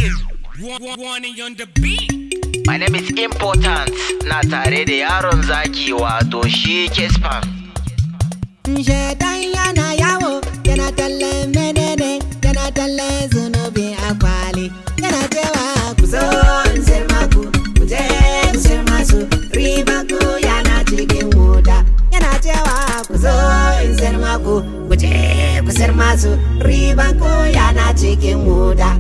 Production. Warning on the beat. My name is Important na tare da yaron zaki wato shi Kespan. Shaitan yana yawo yana talle menene yana talle zunubi a kwali yana cewa ku zo in sir maku ku je ku sir masu riba ku yana cikin wuta yana cewa ku zo in sir maku ku je ku sir masu riba ku yana cikin wuta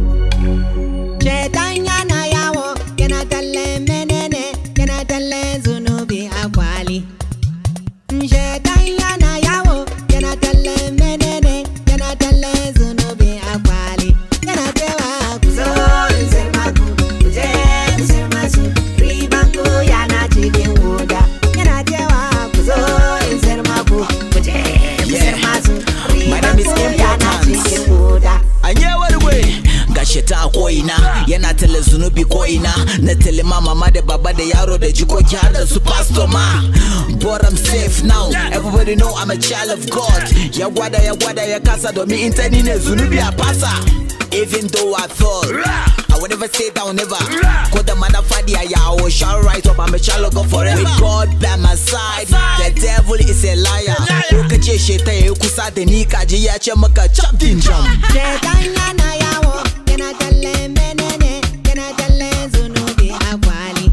Shaitan yana yawo yana talle menene yana talle zunubi a kwali Shaitan yana yawo yana talle menene yana talle zunubi a kwali yana cewa ku zo in sir maku ku je ku sir masu riban ku yana cikin wuta yana cewa ku zo in sir maku ku je ku sir masu My riban name is ku yana Important. cikin wuta Anyewar gwe gashi ta ko'ina yana tale zunubi ko'ina na tale ma mama da baba da yaro da jikoki har da su pastor ma but I'm safe now everybody know I'm a child of God ya gwada ya gwada ya kasa domin in ta ni ne zunubi a fasa even though I fall I will never stay down never ko da mana fadi a yawo shall rise up I'm a child of God forever with God by my side the devil is a liar ko ka ce sheta yayi kusa da ni kaji ya ce maka chop din jam Shaitan yana yawo yana talle menene yana talle zunubi a kwali.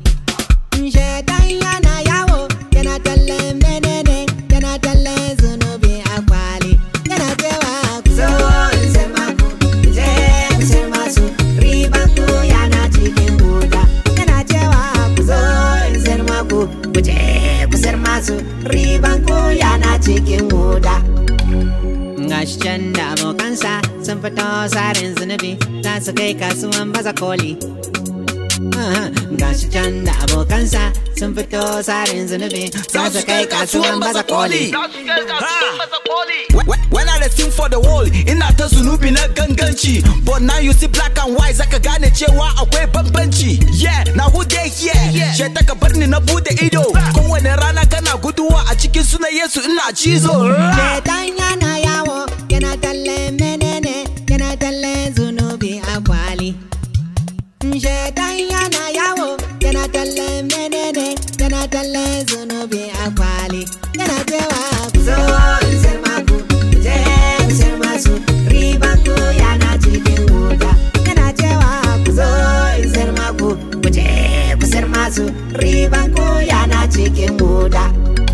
Shaitan yana yawo yana talle menene yana talle zunubi a kwali. Yana cewa ku zo in sir maku ku je ku sir masu riban ku yana cikin wuta. Yana cewa ku zo in sir maku ku je ku sir masu riban ku yana cikin wuta. Gashi can da abokansa sun fito sarin zunubi za su kai kasuwan baza koli. Aha, Gashi can da abokansa sun fito sarin zunubi za su kai kasuwan baza koli. When- When I dey sing for the world ina ta zunubi na ganganci But now you see black and white zaka gane cewa akwai bambanci Yeah, na who dey here She ta ka bar ni na bude ido Kowane rana kana guduwa a cikin sunan Yesu ina cizo Shaitan yana yawo yana talle menene yana talle zunubi a kwali. Shaitan yana yawo yana talle menene yana talle zunubi a kwali. Yana cewa ku zo in sir maku ku je ku sir masu riban ku yana cikin wuta. Yana cewa ku zo in sir maku ku je ku sir masu riban ku yana cikin wuta.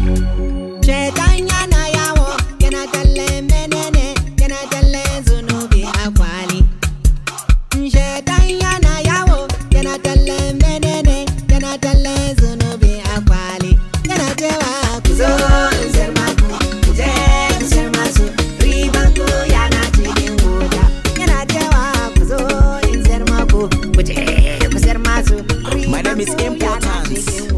Shaitan yana yawo yana talle menene yana talle zunubi a kwali. Shaitan yana yawo yana talle menene yana talle zunubi a kwali. Yana cewa ku zo in sir maku ku je ku sir masu riban ku yana cikin wuta. Yana cewa ku zo in sir maku ku je ku sir masu My name is riban ku yana Important. cikin